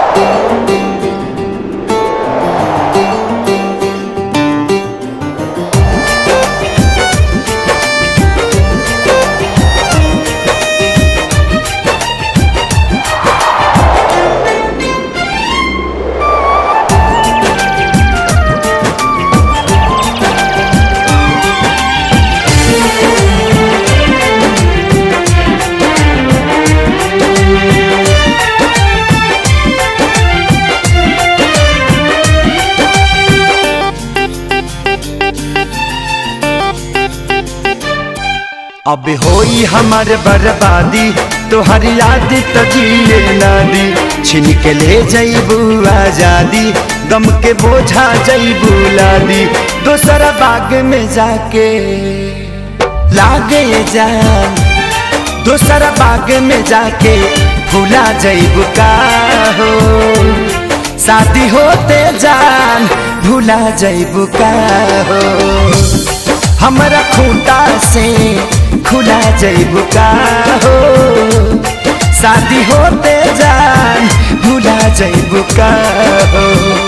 अब होई हमार बर्बादी तोहर याद तो जिए ना दी छिन के ले जईबू आजादी गम के बोझा जईबू लादी दोसरा बाग में जाके लागे जान दोसरा बाग में जाके भूला जईबू का हो शादी होते जान भूला जईबू का हो हमरा खूंटा से खुला जईबू का हो शादी होते जान भूला जईबू का हो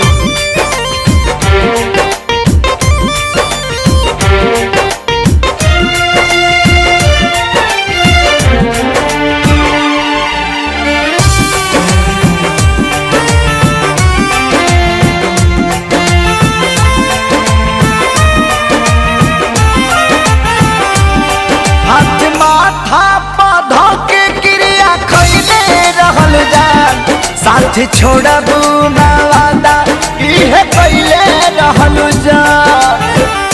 हाथ माथा पौधा के क्रिया खैले रहल जान साथ छोड़बू ना वादा इहे कैले रहल जान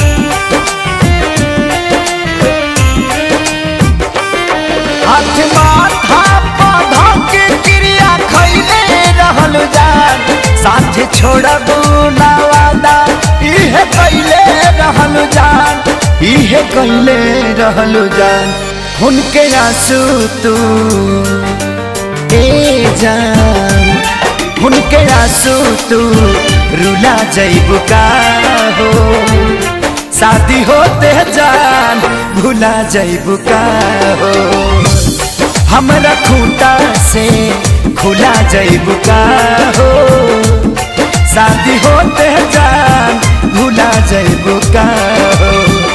हाथ माथा पौधा के क्रिया खैले रहल जान साथ छोड़बू ना वादा इहे कैले रहल जान इहे कैले रहल जान उनके आंसू तू ए जान उनके आंसू तू रुला जईबू का हो शादी होते जान भूला जईबू का हो हमरा खूंटा से खुला जईबू का हो शादी होते जान भूला जईबू का हो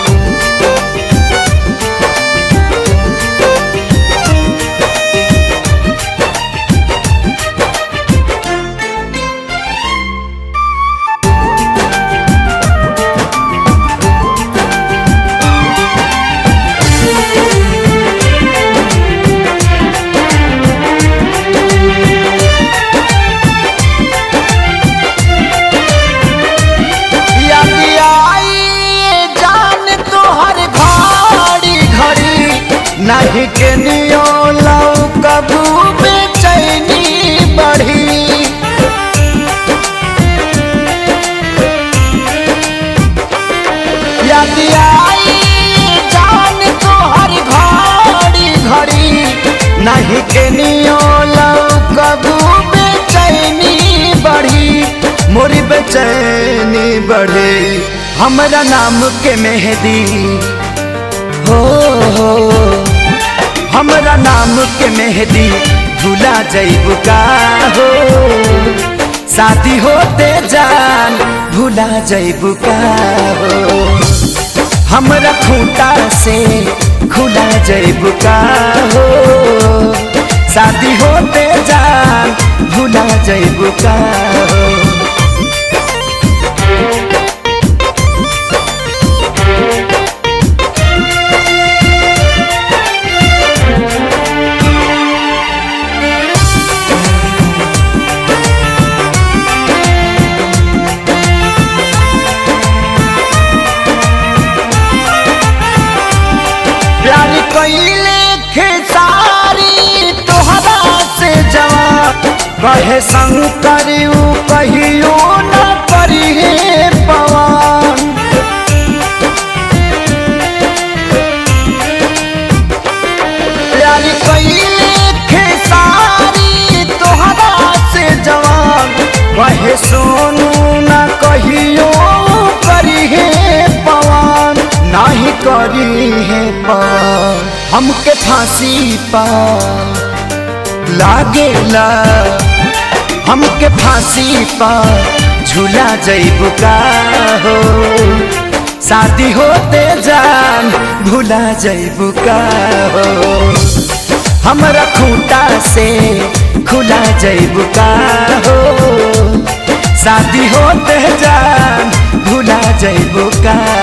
याद आई जान तोहर घड़ी घड़ी नहीं के नियो लौ कबू बेचैनी बढ़ी याद आई जान तोहर घड़ी घड़ी नहीं के नियो लौ कबू बेचैनी बढ़ी मोरी बेचैनी बढ़े हमरा नाम के मेहदी हो हो हमरा नाम के मेहदी भूला जईबू का हो शादी होते जान भूला जईबू का हो हमरा खूंटा से खुला जईबू का हो शादी होते जान भूला जईबू का हो प्यार कैले खेसारी तोहरा से जवान कहे शंकर ऊ कहियो न करी पवन प्यार कैले खेसारी तोहरा से जवान कहे सोनू न कहियो करी पवन नाही करी है पवन हमके फांसी पा लागेला हमके फांसी पर झूला जैबू का हो शादी होते जान भूला जैबू का हो हमरा खूंटा से खुला जैबू का हो शादी होते जान भूला जैबू का